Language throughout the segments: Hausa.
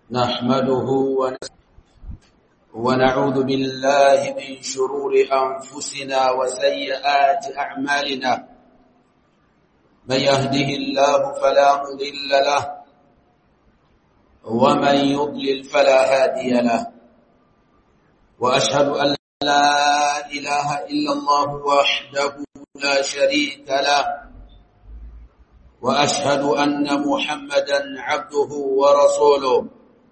نحمده ونعوذ بالله من شرور أنفسنا وسيئات أعمالنا من يهده الله فلا مضل له ومن يضلل فلا هادي له وأشهد أن لا إله إلا الله وحده لا شريك له وأشهد أن محمدا عبده ورسوله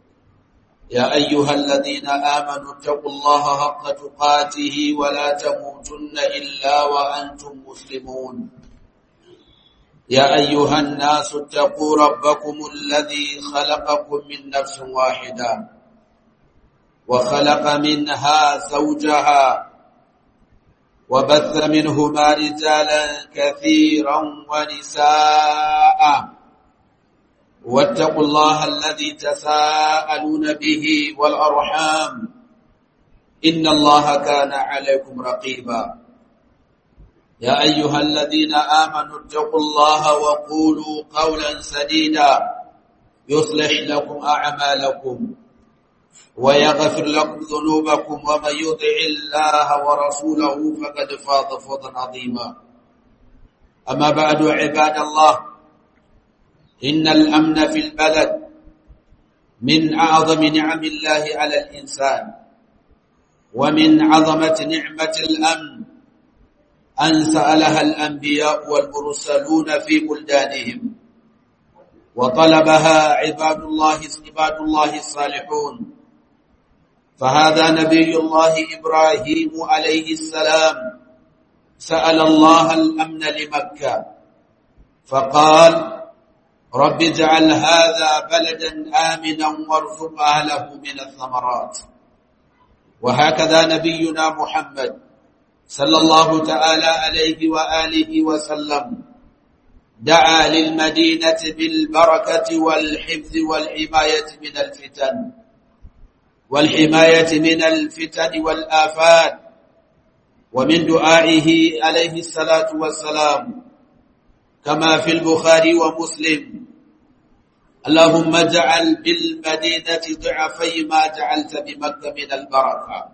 يا أيها الذين آمنوا اتقوا الله حق تقاته ولا تموتن إلا وأنتم مسلمون يا أيها الناس اتقوا ربكم الذي خلقكم من نفس واحدة وخلق منها زوجها وبث منهما رجالا كثيرا ونساء واتقوا الله الذي تساءلون به والأرحام إن الله كان عليكم رقيبا يا أيها الذين آمنوا اتقوا الله وقولوا قولا سديدا يصلح لكم أعمالكم ويغفر لكم ذنوبكم ومن يطع الله ورسوله فقد فاز فوزا عظيما أما بعد عباد الله إن الأمن في البلد من أعظم نعم الله على الإنسان ومن عظمة نعمة الأمن أن سألها الأنبياء والمرسلون في بلدانهم وطلبها عباد الله عباد الله الصالحون فهذا نبي الله إبراهيم عليه السلام سأل الله الأمن لمكة فقال رب اجعل هذا بلدا آمنا وارزق أهله من الثمرات وهكذا نبينا محمد صلى الله تعالى عليه وآله وسلم دعا للمدينة بالبركة والحفظ والحماية من الفتن والحماية من الفتن والآفات ومن دعائه عليه الصلاة والسلام كما في البخاري ومسلم اللهم اجعل بالمدينة ضعفي ما جعلت بمكة من البركة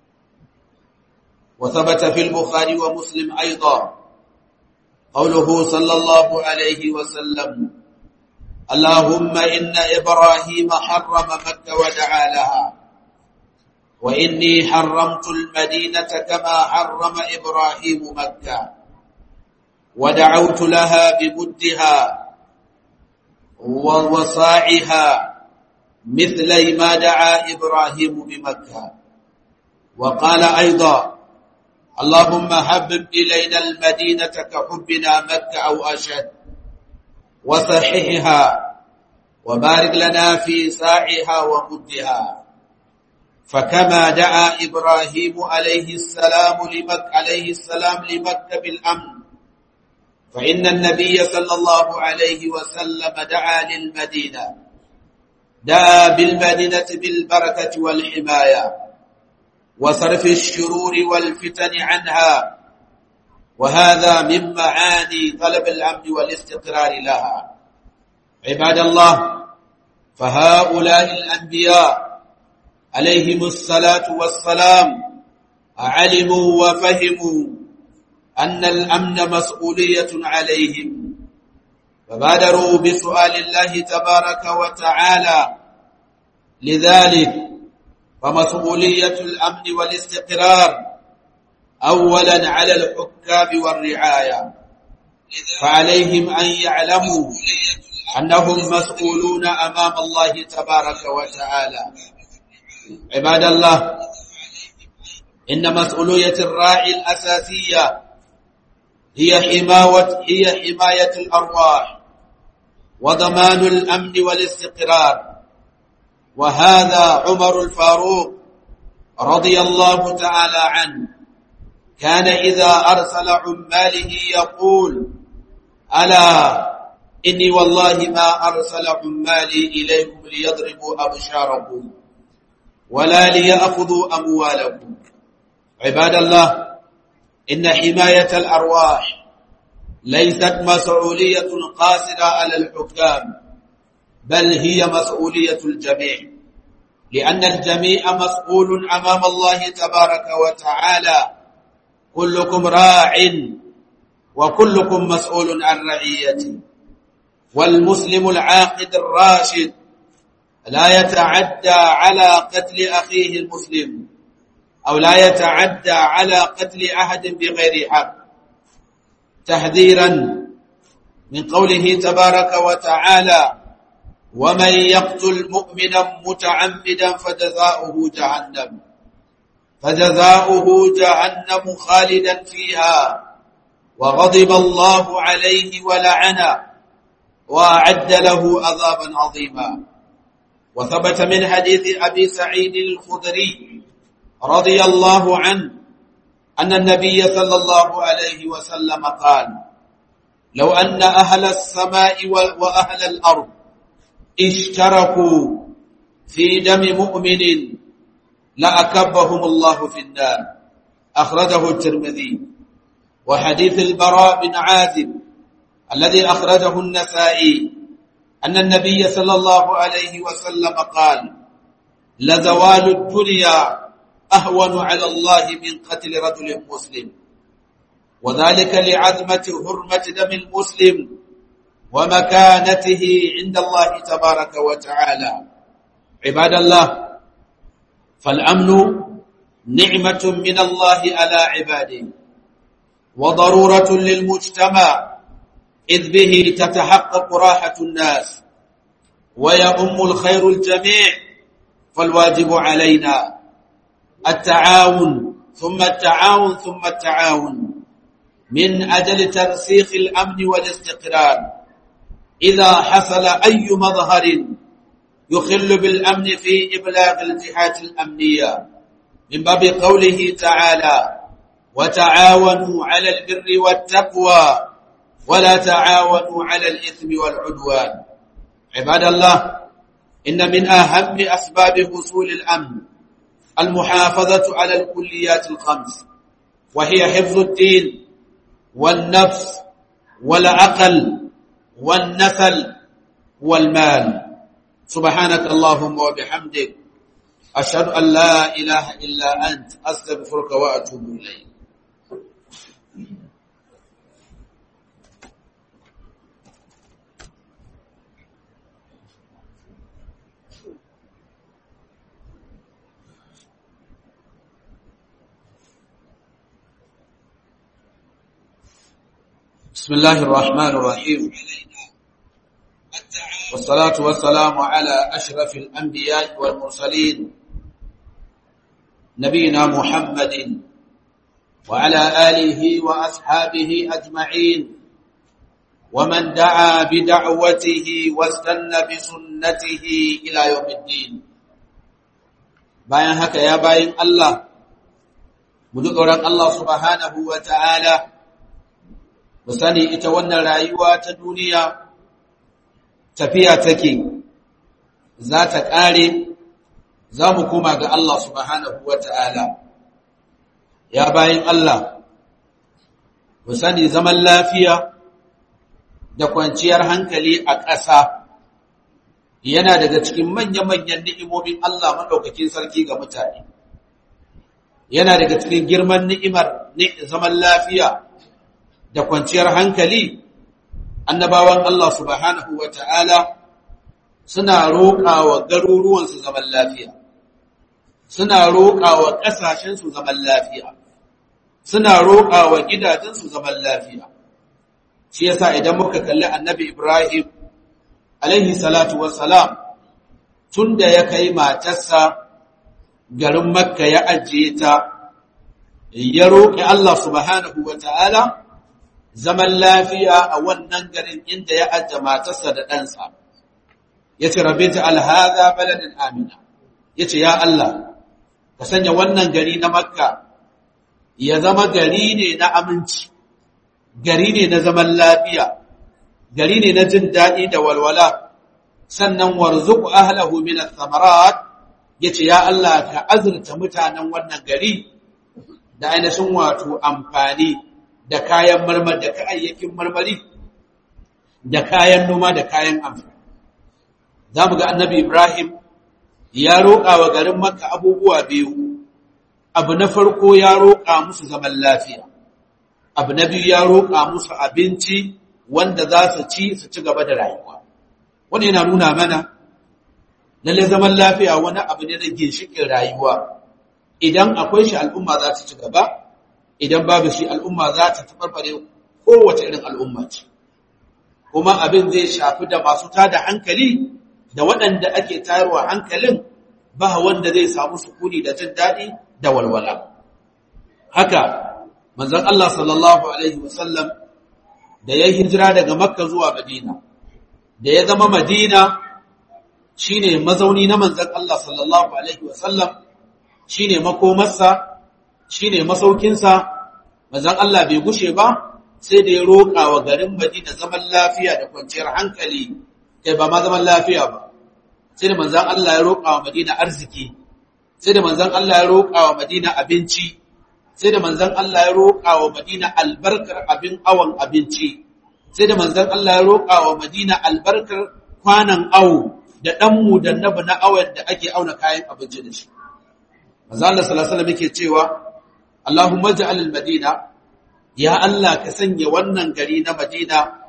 وثبت في البخاري ومسلم أيضا قوله صلى الله عليه وسلم اللهم إن إبراهيم حرم مكة ودعا لها وإني حرمت المدينة كما حرم إبراهيم مكة ودعوت لها بمدها ووصاعها مثل ما دعا إبراهيم بمكة وقال أيضا اللهم حبب إلينا المدينة كحبنا مكة أو أشد وصححها وبارك لنا في ساعها ومدها فكما دعا إبراهيم عليه السلام لمكة عليه السلام لمكة بالأمن فإن النبي صلى الله عليه وسلم دعا للمدينة دعا بالمدينة بالبركة والحماية وصرف الشرور والفتن عنها وهذا من معاني طلب الأمن والاستقرار لها عباد الله فهؤلاء الأنبياء عليهم الصلاة والسلام علموا وفهموا أن الأمن مسؤولية عليهم فبادروا بسؤال الله تبارك وتعالى لذلك فمسؤولية الأمن والاستقرار أولا على الحكام والرعاية فعليهم أن يعلموا أنهم مسؤولون أمام الله تبارك وتعالى عباد الله إن مسؤولية الراعي الأساسية هي حماية هي حماية الأرواح وضمان الأمن والاستقرار وهذا عمر الفاروق رضي الله تعالى عنه كان إذا أرسل عماله يقول ألا إني والله ما أرسل عمالي إليكم ليضربوا أبشاركم ولا ليأخذوا أموالكم عباد الله إن حماية الأرواح ليست مسؤولية قاصرة على الحكام بل هي مسؤولية الجميع لأن الجميع مسؤول أمام الله تبارك وتعالى كلكم راع وكلكم مسؤول عن رعيته والمسلم العاقد الراشد لا يتعدى على قتل أخيه المسلم أو لا يتعدى على قتل أحد بغير حق تحذيرا من قوله تبارك وتعالى ومن يقتل مؤمنا متعمدا فجزاؤه جهنم فجزاؤه جهنم خالدا فيها وغضب الله عليه ولعنه وأعد له عذابا عظيما وثبت من حديث أبي سعيد الخدري رضي الله عنه أن النبي صلى الله عليه وسلم قال لو أن أهل السماء وأهل الأرض اشتركوا في دم مؤمن لأكبهم الله في النار أخرجه الترمذي وحديث البراء بن عازب الذي أخرجه النسائي أن النبي صلى الله عليه وسلم قال لزوال الدنيا أهون على الله من قتل رجل مسلم وذلك لعظمة حرمة دم المسلم ومكانته عند الله تبارك وتعالى عباد الله فالأمن نعمة من الله على عباده وضرورة للمجتمع إذ به تتحقق راحة الناس ويؤم الخير الجميع فالواجب علينا التعاون ثم التعاون ثم التعاون من أجل ترسيخ الأمن والاستقرار إذا حصل أي مظهر يخل بالأمن في إبلاغ الجهات الأمنية من باب قوله تعالى وتعاونوا على البر والتقوى ولا تعاونوا على الإثم والعدوان عباد الله إن من أهم أسباب حصول الأمن المحافظة على الكليات الخمس وهي حفظ الدين والنفس والعقل والنسل والمال سبحانك اللهم وبحمدك أشهد أن لا إله إلا أنت أستغفرك وأتوب إليك بسم الله الرحمن الرحيم والصلاة والسلام على أشرف الأنبياء والمرسلين نبينا محمد وعلى آله وأصحابه أجمعين ومن دعا بدعوته واستنى بسنته إلى يوم الدين bayan haka ya bayin Allah mu ji tsoron Allah subhanahu wa ta'ala mu sani ita wannan rayuwa ta duniya tafiya take za ta ƙare za mu koma ga Allah subhanahu wa ta'ala ya bayin Allah mu sani zaman lafiya da kwanciyar hankali a ƙasa yana daga cikin manya-manyan ni'imomin Allah maɗaukakin sarki ga mutane yana daga cikin girman ni'imar zaman lafiya da kwanciyar hankali annabawan Allah subhanahu wa ta'ala suna roƙa wa garuruwansu zaman lafiya suna roƙa wa ƙasashensu zaman lafiya suna roƙa wa gidajensu zaman lafiya shi yasa idan muka kalli annabi Ibrahim alaihi salatu wassalam tun da ya kai matarsa garin makka ya ajiye ta ya roƙi Allah subhanahu wa ta'ala zaman lafiya a wannan garin inda ya ajiye matarsa da ɗansa ya ce rabin ta alhaza baladin amina ya ce ya Allah ka sanya wannan gari na makka ya zama gari ne na aminci gari ne na zaman lafiya gari ne na jin daɗi da walwala sannan warzuku ahlahu min ath-thamarat yace ya Allah ka azurta mutanen wannan gari da ainihin wato amfani da kayan marmar da kayayyakin marmari da kayan noma da kayan amfani za mu ga annabi Ibrahim ya roƙa wa garin Makka abubuwa biyu, abu na farko ya roƙa musu zaman lafiya, abu na biyu ya roƙa musu abinci wanda za su ci su ci gaba da rayuwa. Wani yana nuna mana, lalle zaman lafiya wani abu ne na ginshiƙin rayuwa, idan akwai shi al'umma za ta ci gaba, idan babu shi al'umma za ta tabarbare kowace irin al'umma ce. Kuma abin zai shafi da masu tada hankali da waɗanda ake tayarwa hankalin ba wanda zai samu sukuni da jin daɗi da walwala. Haka, manzon Allah sallallahu Alaihi wasallam da ya hijira daga Makka zuwa Madina, da ya zama Madina shi ne mazauni na manzon Allah sallallahu Alaihi wasallam shi ne makomarsa, shi ne masaukinsa, manzon Allah bai gushe ba, sai da ya roƙa wa garin Madina zaman lafiya da kwanciyar hankali, kai ba ma zaman lafiya ba. sai da manzan Allah ya roƙa wa Madina arziki, sai da manzan Allah ya roƙa wa Madina abinci, sai da manzan Allah ya roƙa wa Madina albarkar abin awon abinci, sai da manzan Allah ya roƙa wa Madina albarkar kwanan awo da ɗanmu da nabu na awon da ake auna kayan abinci da shi. Manzan Allah salasala muke cewa, Allahumma ja'al al-Madina, ya Allah ka sanya wannan gari na Madina,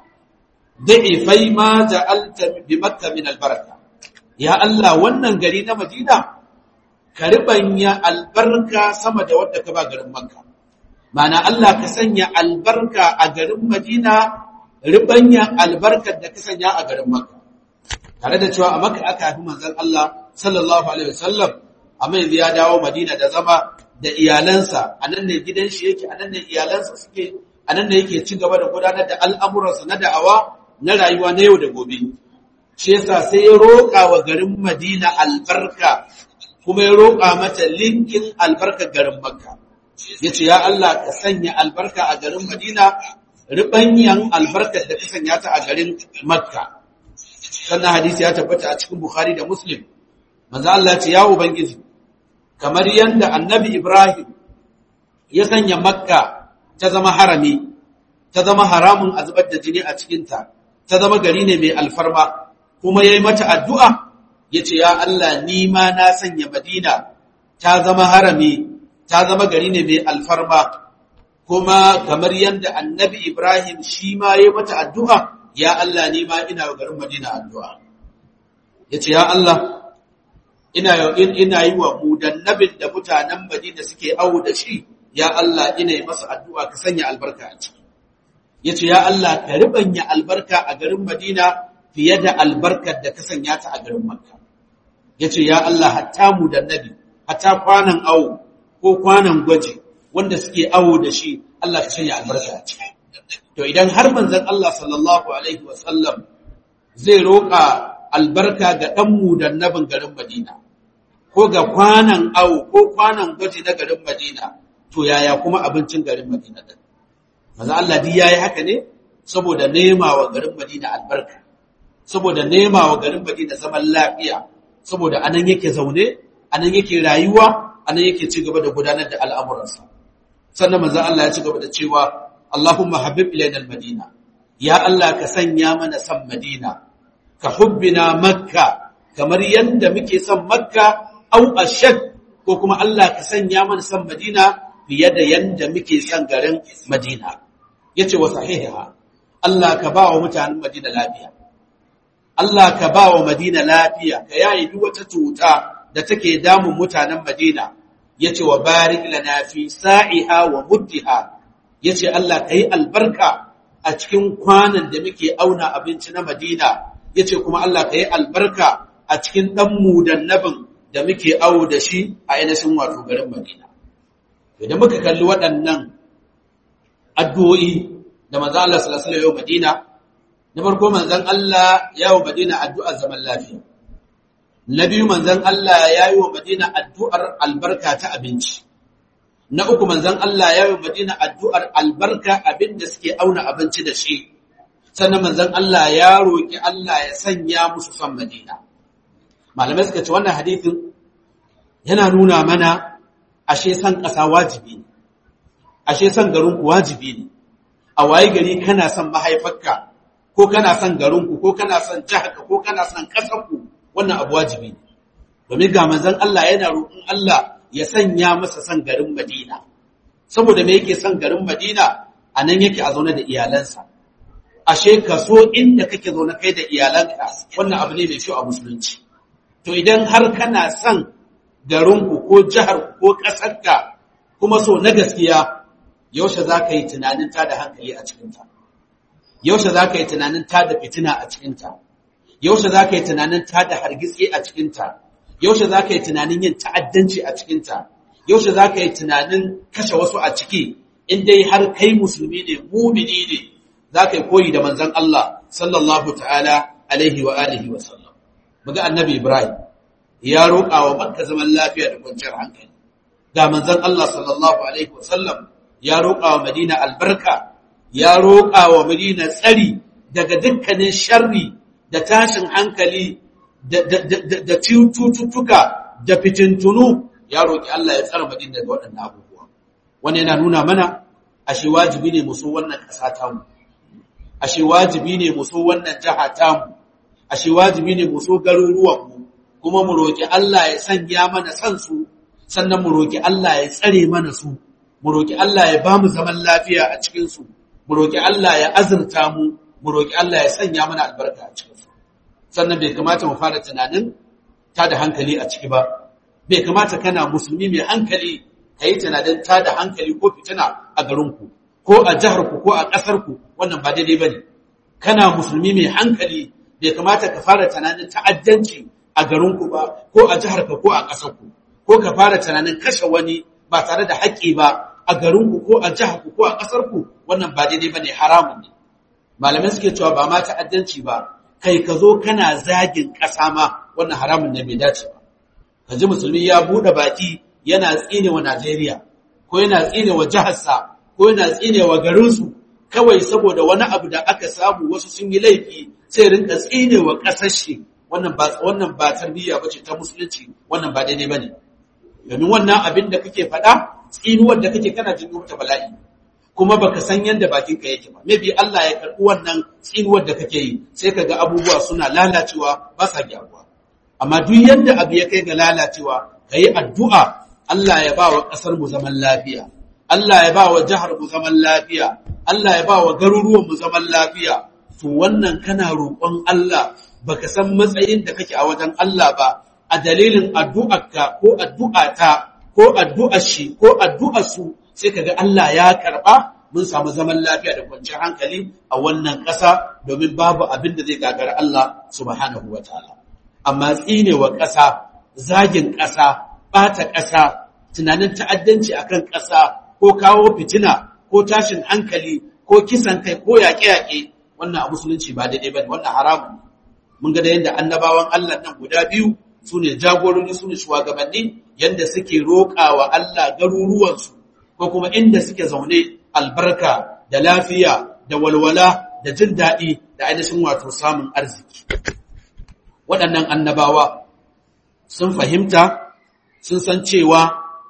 da'ifai ma ja'alta bi Makka min albarka. ya Allah wannan gari na Madina ka ribanya albarka sama da wadda ka ba garin Makka mana Allah ka sanya albarka a garin Madina ribanya albarkar da ka sanya a garin Makka tare da cewa a Makka aka haifi manzon Allah sallallahu alaihi wasallam amma yanzu ya dawo Madina da zama da iyalansa anan ne gidan shi yake anan ne iyalansa suke anan ne yake ci gaba da gudanar da al'amuransa na da'awa na rayuwa na yau da gobe shi yasa sai ya roƙa wa garin Madina albarka kuma ya roƙa mata linkin albarkar garin Makka yace ya Allah ka sanya albarka a garin Madina ribanyan albarkar da ka sanya ta a garin Makka sannan hadisi ya tabbata a cikin Bukhari da Muslim manzo Allah ya ce ya ubangiji kamar yanda annabi Ibrahim ya sanya Makka ta zama harami ta zama haramun a zubar da jini a cikinta ta zama gari ne mai alfarma kuma ya yi mata addu'a ya ce, “Ya Allah, ni ma na sanya Madina ta zama harami, ta zama gari ne mai alfarma, kuma kamar yadda annabi Ibrahim shi ma ya yi mata addu'a, ya Allah, ni ma ina garin Madina addu'a. Ya ce, “Ya Allah, ina, ina yi wa mudannabin da mutanen Madina suke awo da shi, ya Allah, ina yi masa addu'a ka sanya albarka a ciki. Ya ce, “Ya Allah, ka ribanya albarka a garin Madina fiye da albarkar da ka sanya ta a garin Makka. Ya ce, Ya Allah, hatta mu da nabi, hatta kwanan awo ko kwanan gwaji wanda suke awo da shi, Allah ka sanya albarka a ciki. To idan har manzon Allah sallallahu Alaihi wasallam zai roƙa albarka ga ɗan mu da nabin garin Madina, ko ga kwanan awo ko kwanan gwaji na garin Madina, to yaya kuma abincin garin Madina ɗin. Maza Allah duk ya yi haka ne saboda nema wa garin Madina albarka. saboda nema wa garin Madina zaman lafiya saboda anan yake zaune anan yake rayuwa anan yake ci gaba da gudanar da al'amuransa sannan manzon Allah ya ci gaba da cewa Allahumma habib ilayna al-Madina ya Allah ka sanya mana san Madina ka hubbina Makka kamar yanda muke son Makka au ashad ko kuma Allah ka sanya mana san Madina fiye da yanda muke son garin Madina yace wa sahiha Allah ka ba wa mutanen Madina lafiya Allah ka ba wa Madina lafiya, ka yayi duk wata cuta da take damun mutanen Madina, ya ce wa barik lana fi sa'iha wa muddiha, ya ce Allah ka yi albarka a cikin kwanan da muke auna abinci na Madina, ya ce kuma Allah ka yi albarka a cikin ɗanmu da nabin da muke awo da shi a ainihin wato garin Madina. Idan muka kalli waɗannan addu'o'i da manzo Allah sallallahu alaihi wasallam Madina na farko manzon Allah ya wa Madina addu'ar zaman lafiya na biyu manzon Allah ya yi wa Madina addu'ar albarka ta abinci na uku manzon Allah ya yi wa Madina addu'ar albarka abin da suke auna abinci da shi sannan manzon Allah ya roki Allah ya sanya musu son Madina malamai suka ce wannan hadithin yana nuna mana ashe san ƙasa wajibi ne ashe san garin ku wajibi ne a waye gari kana son mahaifarka ko kana son garinku ko kana son jiharka ko kana son ƙasarku wannan abu wajibi ne domin ga manzon Allah yana roƙon Allah ya sanya masa son garin Madina saboda me yake son garin Madina a nan yake a zaune da iyalansa ashe ka so inda kake zaune kai da iyalanka wannan abu ne mai kyau a musulunci to idan har kana son garinku ko jiharku ko ƙasarka kuma so na gaskiya yaushe za ka yi tunanin tada hankali a cikinta yaushe za ka yi tunanin tada fitina a cikinta yaushe za ka yi tunanin tada hargitsi a cikinta yaushe za ka yi tunanin yin ta'addanci a cikinta yaushe za ka yi tunanin kashe wasu a ciki in dai har kai musulmi ne mumini ne za ka yi koyi da manzon Allah sallallahu ta'ala alaihi wa alihi wa sallam muga annabi Ibrahim ya roƙa wa Makka zaman lafiya da kwanciyar hankali ga manzon Allah sallallahu alaihi wa sallam ya roƙa wa Madina albarka ya roƙa wa Madina tsari daga dukkanin sharri da tashin hankali da cututtuka da fitintunu ya roƙi Allah ya tsara Madina daga waɗannan abubuwa wani yana nuna mana ashe wajibi ne musu wannan ƙasa tamu ashe wajibi ne musu wannan jiha tamu ashe wajibi ne musu garuruwanmu kuma mu roƙi Allah ya sanya mana san su sannan mu roƙi Allah ya tsare mana su mu roƙi Allah ya ba mu zaman lafiya a cikinsu, mu roƙi Allah ya azurta mu, mu roƙi Allah ya sanya mana albarka a cikinsu. Sannan bai kamata mu fara tunanin ta da hankali a ciki ba, bai kamata kana musulmi mai hankali ka yi tunanin ta da hankali ko fitina a garinku, ko a jiharku ko a ƙasarku, wannan ba daidai ba ne. Kana musulmi mai hankali bai kamata ka fara tunanin ta'addanci a garinku ba, ko a jiharka ko a ƙasarku, ko ka fara tunanin kashe wani ba tare da haƙƙi ba a garinku ko a jiharku ko a ƙasarku wannan ba daidai ba ne haramun ne malamai suke cewa ba ma ta'addanci ba kai ka zo kana zagin ƙasa ma wannan haramun ne bai dace ba ka ji musulmi ya buɗe baki yana tsine wa Najeriya ko yana tsine wa jiharsa ko yana tsine wa garinsu kawai saboda wani abu da aka samu wasu sun yi laifi sai rinka tsine wa ƙasar shi wannan ba wannan ba tarbiyya bace ta musulunci wannan ba daidai bane domin wannan abin da kake faɗa tsinuwar da kake kana jin ta bala'i kuma baka san yanda bakin ka yake ba maybe Allah ya karɓi wannan tsinuwar da kake yi sai kaga abubuwa suna lalacewa ba sa gyaruwa amma duk yanda abu ya kai ga lalacewa kayi addu'a Allah ya ba wa ƙasar mu zaman lafiya Allah ya ba wa jihar mu zaman lafiya Allah ya ba wa garuruwan mu zaman lafiya to wannan kana roƙon Allah baka san matsayin da kake a wajen Allah ba a dalilin addu'arka ko addu'ata ko addu'ar shi ko addu'ar su sai kaga Allah ya karba mun samu zaman lafiya da kwanciyar hankali a wannan ƙasa domin babu abin da zai gagara Allah subhanahu wataala amma tsinewa ƙasa zagin ƙasa ɓata ƙasa tunanin ta'addanci akan ƙasa ko kawo fitina ko tashin hankali ko kisan kai ko yaƙe-yaƙe wannan a musulunci ba daidai ba wannan haramun mun ga da yadda annabawan Allah nan guda biyu su ne jagorori su ne shugabanni yadda suke roƙa wa Allah garuruwansu ko kuma inda suke zaune albarka da lafiya da walwala da jin daɗi da ainihin wato samun arziki waɗannan annabawa sun fahimta sun san cewa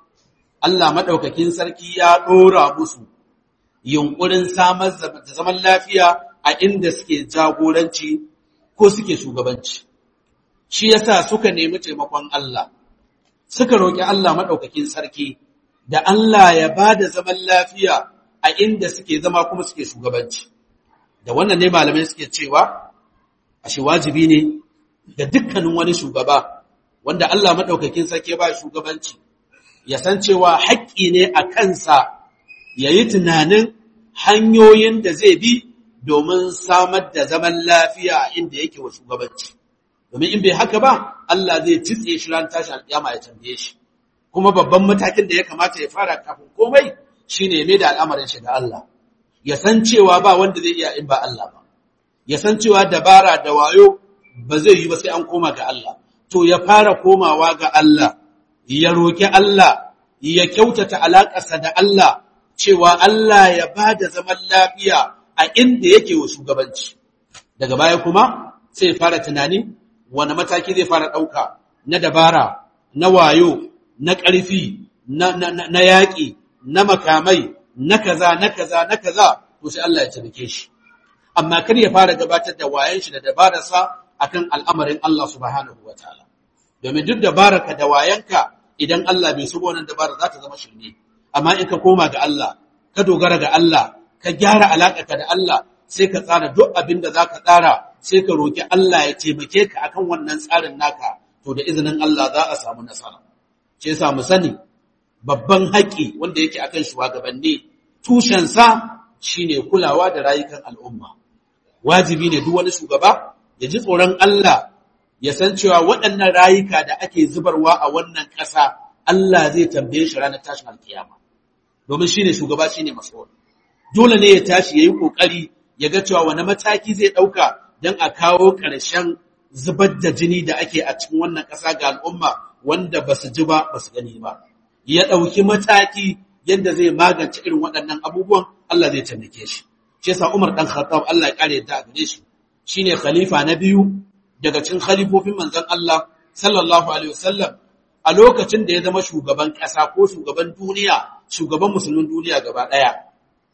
Allah maɗaukakin sarki ya ɗora musu yunƙurin samar da zaman lafiya a inda suke jagoranci ko suke shugabanci. Shi yasa suka nemi taimakon Allah, suka roƙi Allah maɗaukakin sarki da Allah ya ba da zaman lafiya a inda suke zama kuma suke shugabanci. Da wannan ne malamai suke cewa, ashe wajibi ne ga dukkanin wani shugaba wanda Allah maɗaukakin sarki ba shugabanci. ya san cewa haƙƙi ne a kansa ya yi tunanin hanyoyin da zai bi domin samar da zaman lafiya a inda yake wa shugabanci. Domin in bai haka ba, Allah zai titse shi ran tashi alƙiyama ya tambaye shi. Kuma babban matakin da ya kamata ya fara kafin komai shi ne mai da al'amarin shi ga Allah. Ya san cewa ba wanda zai iya in ba Allah ba. Ya san cewa dabara da wayo ba zai yi ba sai an koma ga Allah. To ya fara komawa ga Allah. ya roƙi Allah, ya kyautata alaƙarsa da Allah, cewa Allah ya ba da zaman lafiya a inda yake wa shugabanci. Daga baya kuma sai fara tunani wani mataki zai fara ɗauka na dabara, na wayo, na ƙarfi, na, yaƙi, na makamai, na kaza, na kaza, na kaza, to sai Allah ya taimake shi. amma kar ya fara gabatar da wayan shi da dabararsa akan al'amarin Allah subhanahu wataala domin duk dabararka da wayanka idan Allah bai so wannan dabara za ta zama shirme amma in ka koma ga Allah ka dogara ga Allah ka gyara alaƙarka da Allah sai ka tsara duk abin da zaka tsara sai ka roki Allah ya taimake ka akan wannan tsarin naka to da izinin Allah za a samu nasara ce yasa mu sani babban haƙi wanda yake akan shugabanni tushensa shine kulawa da rayukan al'umma wajibi ne duk wani shugaba ya ji tsoron Allah ya san cewa waɗannan rayuka da ake zubarwa a wannan ƙasa Allah zai tambaye shi ranar tashin alkiyama domin shine shugaba shine mas'ul dole ne ya tashi yayi kokari ya ga cewa wani mataki zai ɗauka don a kawo ƙarshen zubar da jini da ake a cikin wannan ƙasa ga al'umma wanda ba su ji ba ba su gani ba ya ɗauki mataki yadda zai magance irin waɗannan abubuwan Allah zai taimake shi shi yasa Umar dan Khattab Allah ya kare yadda a gare shi shine khalifa na biyu daga cikin khalifofin manzon Allah sallallahu alaihi wasallam a lokacin da ya zama shugaban ƙasa ko shugaban duniya shugaban musulmin duniya gaba ɗaya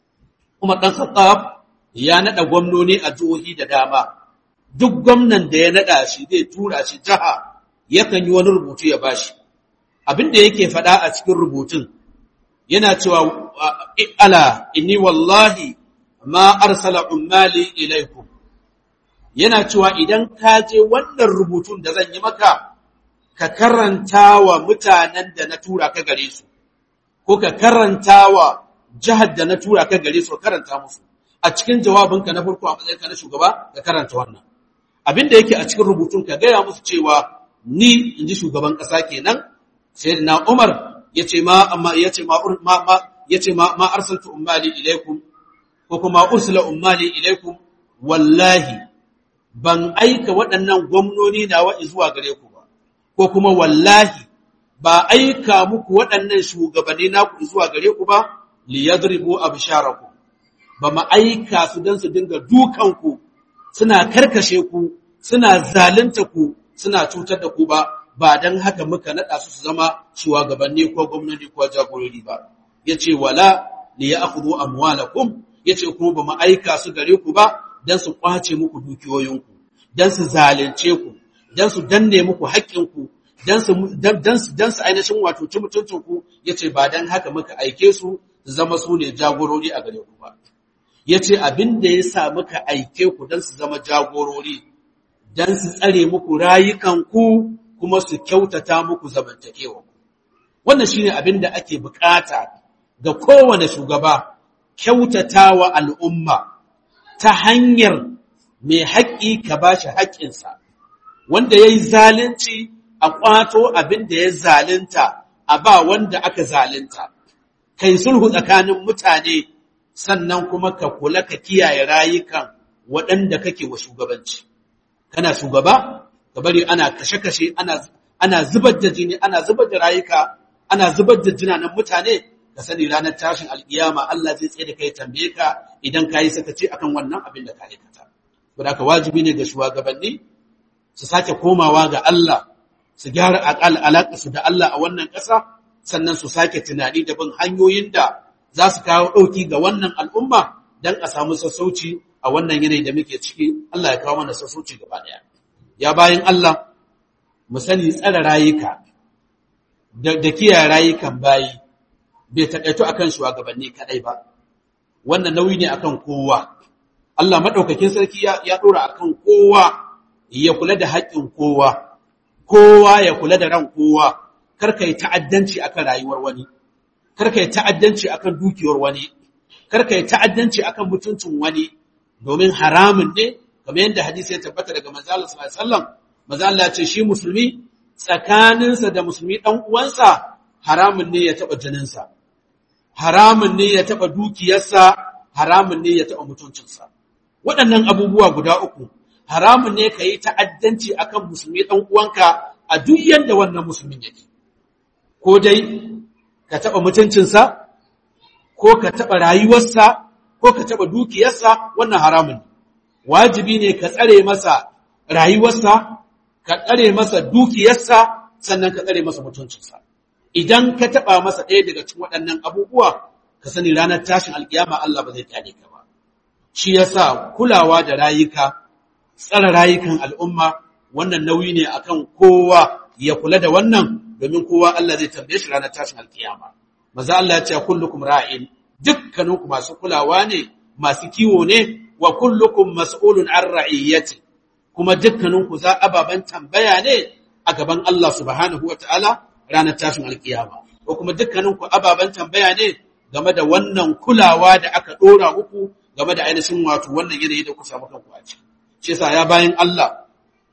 Umar dan Khattab ya nada gwamnoni a jihohi da dama duk gwamnan da ya nada shi zai tura shi jaha yakan yi wani rubutu ya bashi abin da yake faɗa a cikin rubutun yana cewa ala inni wallahi ma arsala ummali ilaikum yana cewa idan ka je wannan rubutun da zan yi maka ka karanta wa mutanen da na tura ka gare su ko ka karanta wa jihar da na tura ka gare su karanta musu a cikin jawabinka na farko a matsayinka na shugaba ka karanta wannan abin da yake a cikin rubutun ka gaya musu cewa ni in ji shugaban ƙasa kenan sai na umar ya ce ma ya ce ma ya ce ma ma arsaltu ummali ilaikum ko kuma ursila ummali ilaikum wallahi ban aika waɗannan gwamnoni nawa zuwa gare ku ba ko kuma wallahi ba aika muku waɗannan shugabanni naku zuwa gare ku ba li yadribu absharakum ba ma aika su dan su dinga dukan ku suna karkashe ku suna zalunta ku suna cutar da ku ba ba dan haka muka nada su su zama shugabanni ko gwamnati ko jagorori ba yace wala li ya'khudhu amwalakum yace kuma ba ma aika su gare ku ba dan su kwace muku dukiyoyinku dan su zalunce ku dan su danne muku haƙƙinku dan su dan su dan su ainihin wato ci mutuncin ku yace ba dan haka muka aike su su zama su ne jagorori a gare ku ba yace abin da yasa muka aike ku dan su zama jagorori dan su tsare muku rayukanku kuma su kyautata muku zamantakewa wannan shine abin da ake bukata ga kowane shugaba kyautatawa al'umma ta hanyar mai haƙƙi ka bashi haƙƙinsa wanda yayi zalunci a kwato abin da ya zalunta a ba wanda aka zalunta kai sulhu tsakanin mutane sannan kuma ka kula ka kiyaye rayukan waɗanda kake wa shugabanci kana shugaba ka bari ana kashe-kashe ana ana zubar da jini ana zubar da rayuka ana zubar da jinanan mutane ka sani ranar tashin alkiyama Allah zai tsaye da kai tambaye ka idan ka yi sakaci akan wannan abin da ka aikata saboda haka wajibi ne ga shugabanni su sake komawa ga Allah su gyara alaƙa su da Allah a wannan ƙasa sannan su sake tunani da bin hanyoyin da za su kawo ɗauki ga wannan al'umma don a samu sassauci a wannan yanayi da muke ciki Allah ya kawo mana sassauci gaba ɗaya. Ya bayan Allah, mu sani tsara rayuka da kiyaye rayukan bayi bai taƙaito a kan shugabanni kaɗai ba, wannan nauyi ne akan kowa. Allah maɗaukakin sarki ya ɗora a kan kowa ya kula da haƙƙin kowa, kowa ya kula da ran kowa, kar ka yi ta'addanci akan rayuwar wani. karka yi ta'addanci akan dukiyar wani karka yi ta'addanci akan mutuncin wani domin haramun ne kamar yadda hadisi ya tabbata daga manzo Allah sallallahu alaihi wasallam manzo Allah ya ce shi musulmi tsakaninsa da musulmi dan uwansa haramun ne ya taba jininsa haramun ne ya taba dukiyarsa haramun ne ya taba mutuncinsa waɗannan abubuwa guda uku haramun ne ka yi ta'addanci akan musulmi dan uwanka a duk yanda wannan musulmin yake ko dai ka taɓa mutuncinsa, ko ka taɓa rayuwarsa, ko ka taɓa dukiyarsa, wannan haramun. Wajibi ne ka tsare masa rayuwarsa, ka tsare masa dukiyarsa, sannan ka tsare masa mutuncinsa. Idan ka taɓa masa ɗaya daga cikin waɗannan abubuwa, ka sani ranar tashin alƙiyama Allah ba zai kyale ka ba. shi yasa kulawa da rayuka tsara rayukan al'umma wannan nauyi ne akan kowa ya kula da wannan domin kowa Allah zai tambaye shi ranar tashin alkiyama maza Allah ya ce kullukum ra'in dukkaninku masu kulawa ne masu kiwo ne wa kullukum mas'ulun an ra'iyyati kuma dukkaninku za ababan tambaya ne a gaban Allah subhanahu wata'ala ranar tashin alkiyama ko kuma dukkaninku ababan tambaya ne game da wannan kulawa da aka dora muku game da ainihin wato wannan yanayi da ku samu kanku a ciki shi yasa ya bayan Allah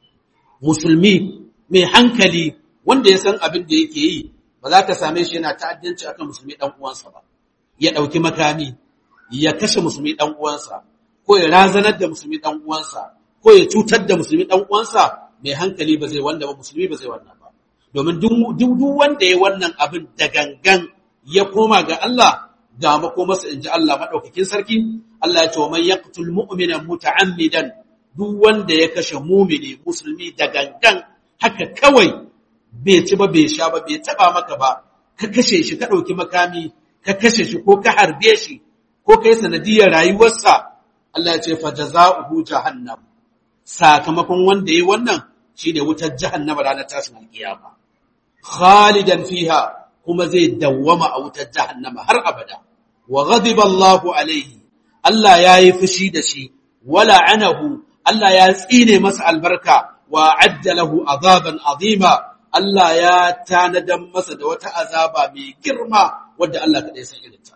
musulmi mai hankali wanda ya san abin da yake yi ba za ka same shi yana ta'addanci akan musulmi dan uwansa ba ya dauki makami ya kashe musulmi dan uwansa ko ya razanar da musulmi dan uwansa ko ya cutar da musulmi dan uwansa mai hankali ba zai wanda ba musulmi ba zai wannan ba domin duk wanda ya wannan abin da gangan ya koma ga Allah ga makomarsa inji Allah madaukakin sarki Allah ya ce wa man yaqtul mu'mina muta'ammidan duk wanda ya kashe mumini musulmi da gangan haka kawai bai ci ba bai sha ba bai taba maka ba ka kashe shi ka dauki makami ka kashe shi ko ka harbe shi ko kai sanadiyar rayuwarsa Allah ya ce fa jazaohu jahannam sakamakon wanda yayi wannan shine wutar jahannama ranar tashin alkiyama khalidan fiha kuma zai dawwama a wutar jahannama har abada wa ghadiba Allahu alaihi Allah yayi fushi da shi wala anahu Allah ya tsine masa albarka wa ajjalahu azaban azima Allah ya tanadan masa da wata azaba mai girma wadda Allah kaɗai san irinta.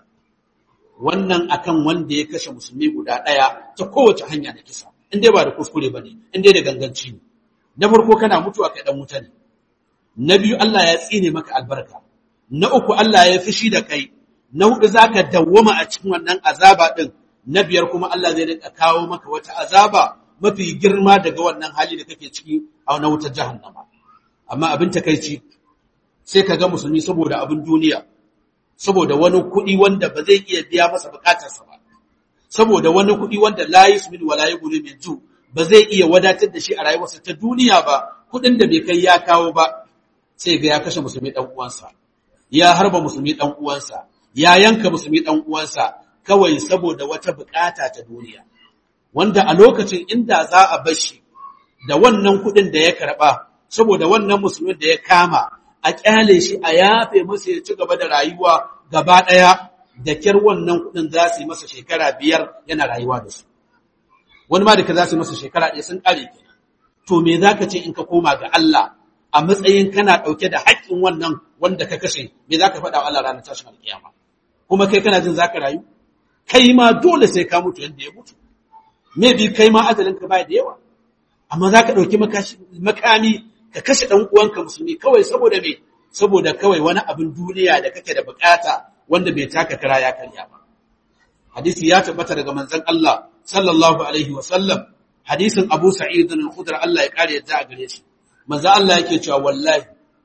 Wannan akan wanda ya kashe musulmi guda ɗaya ta kowace hanya na kisa, in dai ba da kuskure ba ne, in dai da ganganci ne. Na farko kana mutuwa kai ɗan wuta ne. Na biyu Allah ya tsine maka albarka. Na uku Allah ya fushi da kai. Na huɗu za ka dawwama a cikin wannan azaba ɗin. Na biyar kuma Allah zai rika kawo maka wata azaba mafi girma daga wannan hali da kake ciki a na wutar jahannama. amma abin takaici sai ka ga musulmi saboda abin duniya saboda wani kuɗi wanda ba zai iya biya masa bukatarsa ba saboda wani kuɗi wanda la yusmin wa la yughni min ju ba zai iya wadatar da shi a rayuwarsa ta duniya ba kuɗin da bai kai ya kawo ba sai ga ya kashe musulmi dan uwansa ya harba musulmi dan uwansa ya yanka musulmi dan uwansa kawai saboda wata bukata ta duniya wanda a lokacin inda za a bar shi da wannan kuɗin da ya karɓa saboda wannan musulmin da ya kama a kyale shi a yafe masa ya ci gaba da rayuwa gaba ɗaya da kyar wannan kuɗin za su yi masa shekara biyar yana rayuwa da su wani ma da ka za su yi masa shekara ɗaya sun ƙare kenan to me za ka ce in ka koma ga Allah a matsayin kana ɗauke da haƙƙin wannan wanda ka kashe me za ka faɗa wa Allah ranar tashin alƙiyama kuma kai kana jin za ka rayu kai ma dole sai ka mutu yadda ya mutu me bi kai ma ajalin ka baya da yawa amma za ka ɗauki makami ka kashe ɗan uwanka musulmi kawai saboda me saboda kawai wani abin duniya da kake da bukata wanda bai taka kara ya karya ba hadisi ya tabbata daga manzon Allah sallallahu alaihi wa sallam hadisin Abu Sa'id al-Khudri Allah ya kare yadda a gare shi manzon Allah yake cewa wallahi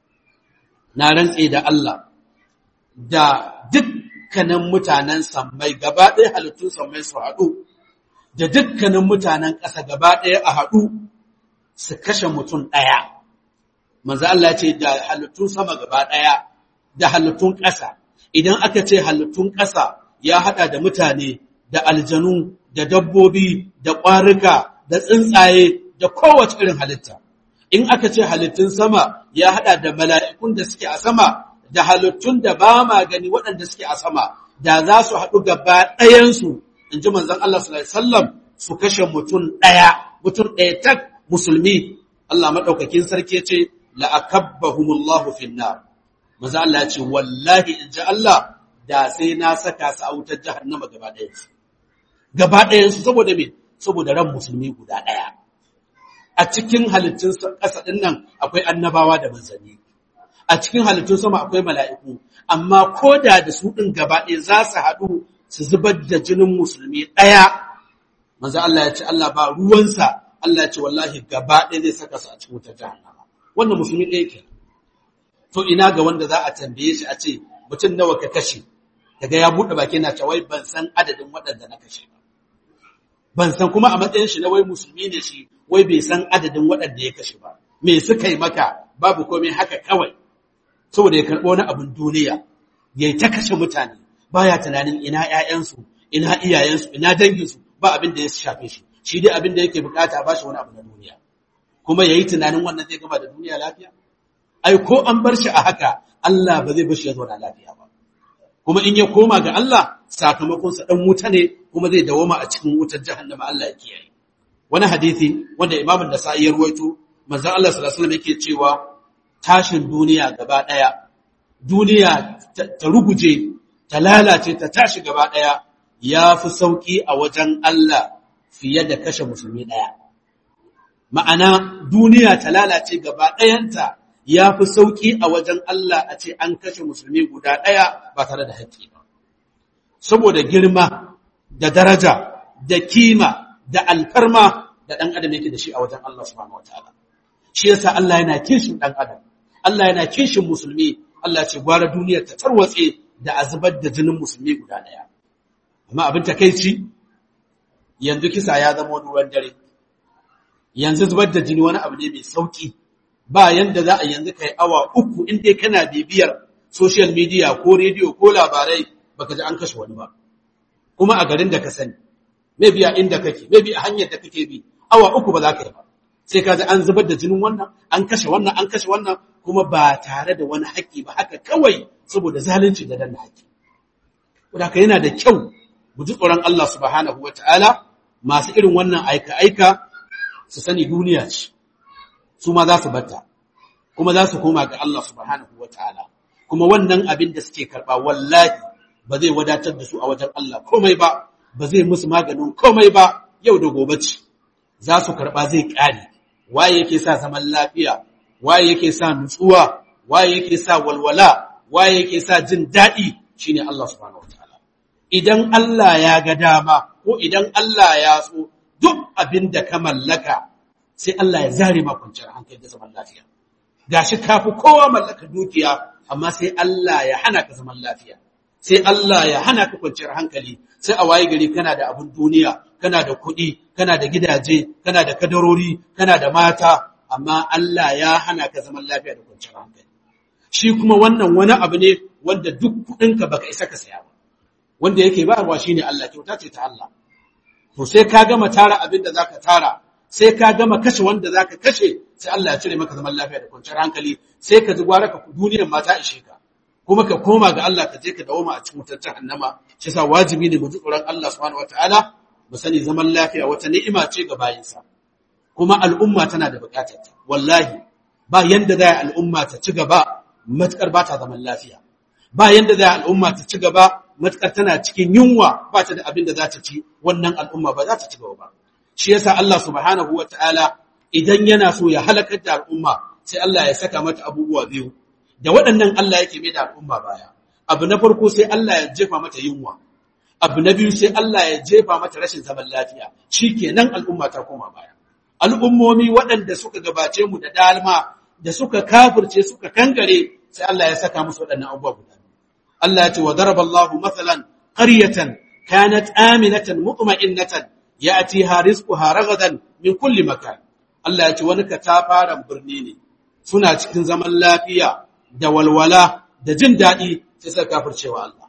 na rantse da Allah da dukkanin mutanen sammai gaba ɗaya halittun sammai su haɗu da dukkanin mutanen ƙasa gaba ɗaya a haɗu su kashe mutum ɗaya manzo Allah ce da halittun sama gaba ɗaya da halittun ƙasa idan aka ce halittun ƙasa ya haɗa da mutane da aljanu da dabbobi da ƙwarika da tsuntsaye da kowace irin halitta in aka ce halittun sama ya haɗa da mala'ikun da suke a sama da halittun da ba ma gani waɗanda suke a sama da za su haɗu gaba ɗayansu in ji manzon Allah sallallahu alaihi wasallam su kashe mutum ɗaya mutum ɗaya tak musulmi Allah maɗaukakin sarki ce la'akabbahumullahu finnar maza Allah ya ce wallahi in ji Allah da sai na saka su a wutar jahannama gaba ɗayansu gaba ɗayansu saboda me saboda ran musulmi guda ɗaya a cikin halittun ƙasa ɗin nan akwai annabawa da manzanni a cikin halittun sama akwai mala'iku amma ko da da su ɗin gaba ɗaya za su haɗu su zubar da jinin musulmi ɗaya maza Allah ya ce Allah ba ruwansa Allah ce wallahi gaba ɗaya zai saka su a cikin wutar jahannama wannan musulmi ɗaya ke to ina ga wanda za a tambaye shi a ce mutum nawa ka kashe daga ya buɗe baki na cewa wai ban san adadin waɗanda na kashe ba ban san kuma a matsayin shi na wai musulmi ne shi wai bai san adadin waɗanda ya kashe ba me suka yi maka babu komai haka kawai saboda ya karɓo wani abin duniya ya ta kashe mutane baya tunanin ina ƴaƴansu ina iyayensu ina danginsu ba abin da ya shafe shi shi dai abin da yake bukata a bashi wani abu na duniya kuma yayi tunanin wannan zai gama da duniya lafiya ai ko an bar shi a haka Allah ba zai bar shi ya zauna lafiya ba kuma in ya koma ga Allah sakamakon sa dan wuta ne kuma zai dawoma a cikin wutar jahannama Allah ya kiyaye wani hadisi wanda Imam Nasa'i ya ruwaito manzon Allah sallallahu alaihi wasallam yake cewa tashin duniya gaba daya duniya ta ruguje ta lalace ta tashi gaba daya yafi sauki a wajen Allah fiye da kashe musulmi daya ma'ana duniya ta lalace gaba dayanta yafi sauki a wajen Allah a ce an kashe musulmi guda daya ba tare da haƙƙi ba saboda girma da daraja da kima da alfarma da ɗan adam yake da shi a wajen Allah subhanahu wataala shi yasa Allah yana kishin ɗan adam Allah yana kishin musulmi Allah ce gwara duniyar ta tarwatse da azubar da jinin musulmi guda ɗaya amma abin takeici yanzu kisa ya zama wani ruwan dare yanzu zubar da jini wani abu ne mai sauki ba yanda za a yanzu kai awa uku in dai kana bibiyar social media ko rediyo ko labarai baka ji an kashe wani ba kuma a garin da ka sani maybe a inda kake maybe a hanyar da kake bi awa uku ba za ka yi ba sai ka ji an zubar da jinin wannan an kashe wannan an kashe wannan kuma ba tare da wani haƙƙi ba haka kawai saboda zalunci da danna haƙƙi wadaka yana da kyau mu ji tsoron Allah subhanahu wataala masu irin wannan aika aika su sani duniya ce su ma za su batta kuma za su koma ga Allah subhanahu wataala kuma wannan abin da suke karɓa wallahi ba zai wadatar da su a wajen Allah komai ba ba zai musu maganin komai ba yau da gobe ce za su karɓa zai ƙare waye yake sa zaman lafiya waye yake sa nutsuwa waye yake sa walwala waye yake sa jin daɗi shine Allah subhanahu wataala idan Allah ya ga dama ko idan Allah ya so duk abin da ka mallaka sai Allah ya zare ma kwanciyar hankali da zaman lafiya gashi kafi kowa mallaka dukiya amma sai Allah ya hana ka zaman lafiya sai Allah ya hana ka kwanciyar hankali sai a waye gari kana da abun duniya kana da kuɗi kana da gidaje kana da kadarori kana da mata amma Allah ya hana ka zaman lafiya da kwanciyar hankali shi kuma wannan wani abu ne wanda duk kuɗinka baka isa ka saya ba wanda yake bayarwa shine Allah kyauta ce ta Allah to sai ka gama tara abin da zaka tara sai ka gama kashe wanda zaka kashe sai Allah ya cire maka zaman lafiya da kwanciyar hankali sai ka ji gwara ka duniyar mata ishe ka kuma ka koma ga Allah ka je ka dawo a cikin wutar jahannama shi yasa wajibi ne mu ji tsoron Allah subhanahu wataala mu sani zaman lafiya wata ni'ima ce ga bayinsa kuma al'umma tana da bukatar ta wallahi ba yanda za al'umma ta ci gaba matukar ba ta zaman lafiya ba yanda za al'umma ta ci gaba matukar tana cikin yunwa ba ta da abin da za ta ci wannan al'umma ba za ta ci gaba ba shi yasa Allah subhanahu wataala idan yana so ya halakar da al'umma sai Allah ya saka mata abubuwa biyu da waɗannan Allah yake mai da al'umma baya abu na farko sai Allah ya jefa mata yunwa abu na biyu sai Allah ya jefa mata rashin zaman lafiya shikenan al'umma ta koma baya al'ummomi waɗanda suka gabace mu da dalma da suka kafirce suka kankare sai Allah ya saka musu waɗannan abubuwa guda Allah ya ce wa daraba Allahu mathalan qaryatan kanat aminatan mutma'innatan ya'tiha rizquha ragadan min kulli makan Allah ya ce wani katafaren birni ne suna cikin zaman lafiya da walwala da jin daɗi sai suka kafircewa Allah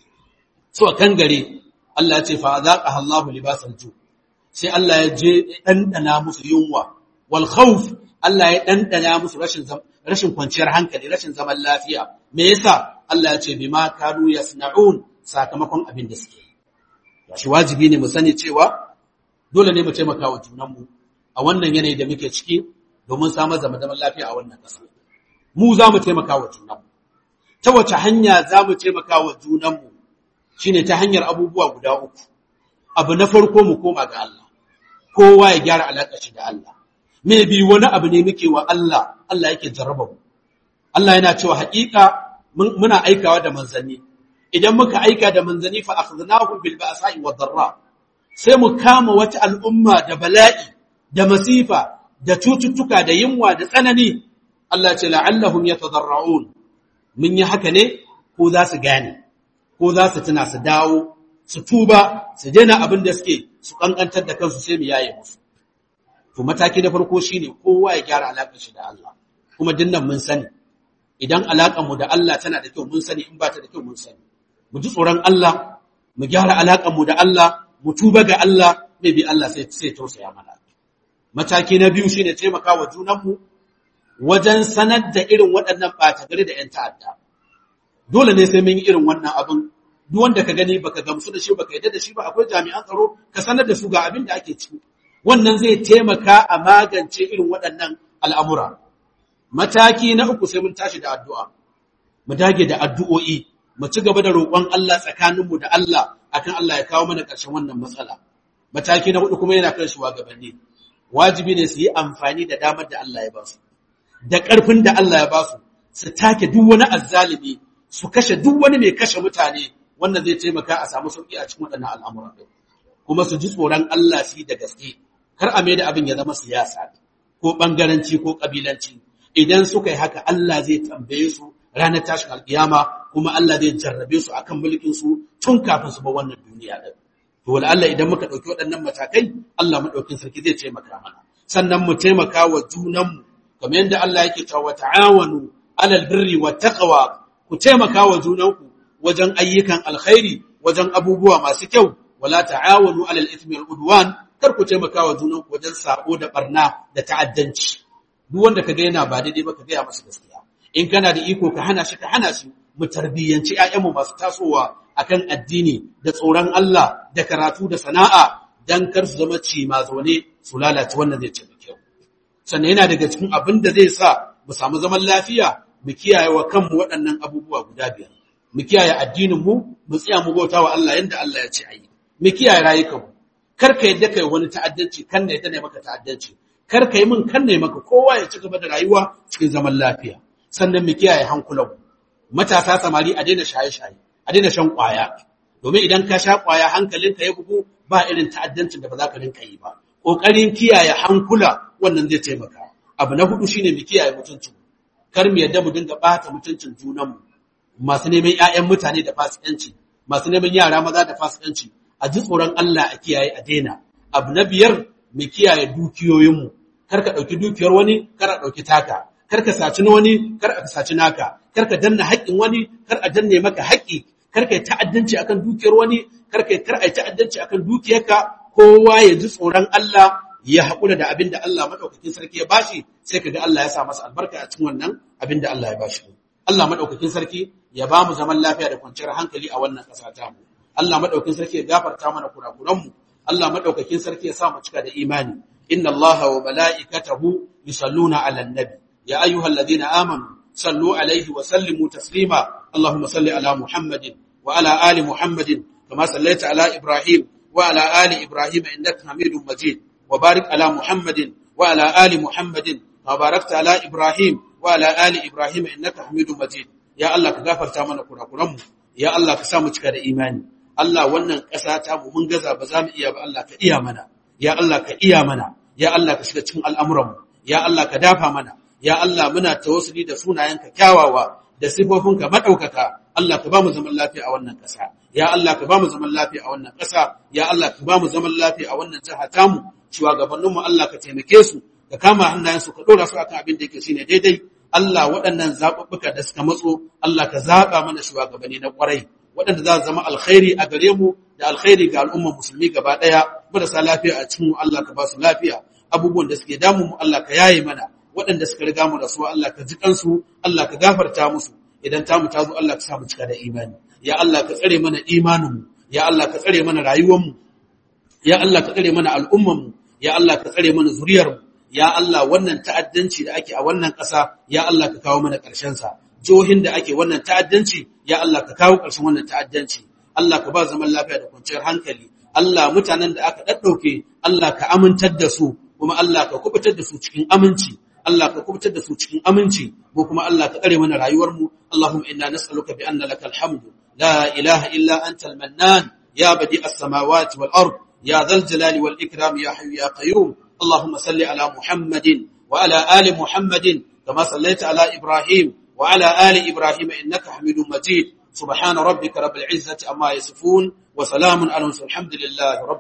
so kan gare Allah ya ce fa azaqaha Allahu libasal ju sai Allah ya je dandana musu yunwa wal khawf Allah ya dandana musu rashin rashin kwanciyar hankali rashin zaman lafiya me yasa Allah ya ce bima kanu yasna'un sakamakon abin da suke shi wajibi ne mu sani cewa dole ne mu taimaka wa junanmu a wannan yanayi da muke ciki domin samar da zaman lafiya a wannan ƙasa mu za mu taimaka wa junanmu ta wace hanya za mu taimaka wa junanmu shine ta hanyar abubuwa guda uku abu na farko mu koma ga Allah kowa ya gyara alaƙa shi da Allah me bi wani abu ne muke wa Allah Allah yake jarraba mu Allah yana cewa haƙiƙa muna aikawa da manzanni idan muka aika da manzanni fa akhadnahum bil ba'sa'i wad darra sai mu kama wata al'umma da bala'i da masifa da cututtuka da yunwa da tsanani Allah ce la'allahum yatadarra'un mun yi haka ne ko za su gane ko za su tuna su dawo su tuba su daina abin da suke su kankantar da kansu sai mu yaye musu to mataki na farko shine kowa ya gyara alaƙar shi da Allah kuma dinnan mun sani idan alaƙar mu da Allah tana da kyau mun sani in ba ta da kyau mun sani mu ji tsoron Allah mu gyara alaƙar mu da Allah mu tuba ga Allah maybe Allah sai sai tausaya mana mataki na biyu shine taimakawa junanmu wajen sanar da irin waɗannan ɓata gari da 'yan ta'adda dole ne sai mun yi irin wannan abin duk wanda ka gani baka gamsu da shi baka yadda da shi ba akwai jami'an tsaro ka sanar da su ga abin da ake ciki wannan zai taimaka a magance irin waɗannan al'amura mataki na uku sai mun tashi da addu'a mu dage da addu'o'i mu ci gaba da roƙon Allah tsakaninmu da Allah akan Allah ya kawo mana ƙarshen wannan matsala mataki na hudu kuma yana kan shugabanni wajibi ne su yi amfani da damar da Allah ya ba su da ƙarfin da Allah ya ba su su take duk wani azzalimi su kashe duk wani mai kashe mutane wannan zai taimaka a samu sauki a cikin waɗannan al'amura kuma su ji tsoron Allah su yi da gaske kar a mai da abin ya zama siyasa ko ɓangaranci ko ƙabilanci idan suka yi haka Allah zai tambaye su ranar tashin alƙiyama kuma Allah zai jarrabe su akan mulkin su tun kafin su ba wannan duniya din to wala Allah idan muka ɗauki waɗannan matakai Allah maɗaukin sarki zai taimaka mana sannan mu taimaka wa junanmu kamar yadda Allah yake cewa ta'awanu alal birri wat taqwa ku taimaka wa junanku wajen ayyukan alkhairi wajen abubuwa masu kyau wala ta'awanu alal ithmi wal udwan kar ku taimaka wa junanku wajen sabo da barna da ta'addanci duk wanda kaga yana ba daidai ba ka ga masa gaskiya in kana da iko ka hana shi ka hana shi mu tarbiyyanci ƴaƴanmu masu tasowa akan addini da tsoron Allah da karatu da sana'a dan kar su zama ci ma zaune su lalace wannan zai ci kyau sannan yana daga cikin abin da zai sa mu samu zaman lafiya mu kiyaye wa kanmu waɗannan abubuwa guda biyar mu kiyaye addinin mu mu tsaya mu bauta wa Allah yanda Allah ya ce ayi mu kiyaye rayukanmu kar ka yadda kai wani ta'addanci kan ne ne maka ta'addanci kar ka yi min kan ne maka kowa ya ci gaba da rayuwa cikin zaman lafiya sannan mu kiyaye hankulanmu matasa samari a daina shaye-shaye a daina shan ƙwaya domin idan ka sha ƙwaya hankalinka ya bugu ba irin ta'addancin da ba za ka rinka yi ba ƙoƙarin kiyaye hankula wannan zai taimaka abu na hudu shine mu kiyaye mutuncin kar mu yadda mu dinga ɓata mutuncin junanmu masu neman ƴaƴan mutane da fasikanci masu neman yara maza da fasikanci a ji tsoron Allah a kiyaye a daina abu na biyar mu kiyaye dukiyoyinmu kar ka ɗauki dukiyar wani kar a ɗauki taka kar ka saci na wani kar a saci naka kar ka danna haƙƙin wani kar a danne maka haƙƙi kar ka yi ta'addanci akan dukiyar wani kar ka kar a yi ta'addanci akan dukiyarka kowa ya ji tsoron Allah ya haƙura da abin da Allah madaukakin sarki ya bashi sai kaga Allah ya sa masa albarka a cikin wannan abin da Allah ya bashi Allah madaukakin sarki ya ba mu zaman lafiya da kwanciyar hankali a wannan ƙasa ta mu Allah madaukakin sarki ya gafarta mana kurakuran mu Allah madaukakin sarki ya sa mu cika da imani inna Allaha wa mala'ikatahu yusalluna 'alan nabi ya ayyuhalladhina amanu صلوا عليه وسلموا تسليما اللهم صل على محمد وعلى آل محمد كما صليت على إبراهيم وعلى آل إبراهيم إنك حميد مجيد وبارك على محمد وعلى آل محمد كما باركت على إبراهيم وعلى آل إبراهيم إنك حميد مجيد يا الله كغفر تامنا كنا كرم يا الله كسامو cika da imani Allah wannan ƙasa ta mu mun gaza ba za mu iya ba Allah ka iya mana ya Allah ka iya mana ya Allah ka shiga cikin al'amuranmu ya Allah ka dafa mana ya Allah muna tawassuli da sunayenka kyawawa da sifofinka madaukaka Allah ka ba mu zaman lafiya a wannan ƙasa ya Allah ka ba mu zaman lafiya a wannan ƙasa ya Allah ka ba mu zaman lafiya a wannan jiha tamu shugabanninmu Allah ka taimake su ka kama hannayensu ka dora su akan abin da yake shine daidai Allah waɗannan zaɓuɓɓuka da suka matso Allah ka zaɓa mana shugabanni na ƙwarai waɗanda za su zama alkhairi a gare mu da alkhairi ga al'ummar musulmi gaba ɗaya marasa lafiya a cikin Allah ka ba su lafiya abubuwan da suke damu mu Allah ka yaye mana waɗanda suka riga mu rasuwa Allah ka ji kansu Allah ka gafarta musu idan tamu ta zo Allah ka sa mu cika da imani ya Allah ka tsare mana imaninmu ya Allah ka tsare mana rayuwarmu ya Allah ka tsare mana al'ummarmu ya Allah ka tsare mana zuriyarmu ya Allah wannan ta'addanci da ake a wannan ƙasa ya Allah ka kawo mana ƙarshen sa jihohin da ake wannan ta'addanci ya Allah ka kawo ƙarshen wannan ta'addanci Allah ka ba zaman lafiya da kwanciyar hankali Allah mutanen da aka daddauke Allah ka amintar da su kuma Allah ka kubutar da su cikin aminci Allah ka kubutar da su cikin aminci mu kuma Allah ka kare mana rayuwar mu Allahumma inna nas'aluka bi anna lakal hamdu la ilaha illa anta al-mannan ya badi as-samawati wal ard ya dhal jalali wal ikram ya hayyu ya qayyum اللهم صل على محمد وعلى آل محمد كما صليت على إبراهيم وعلى آل إبراهيم إنك حميد مجيد سبحان ربك رب العزة أما يصفون وسلام على المرسلين الحمد لله رب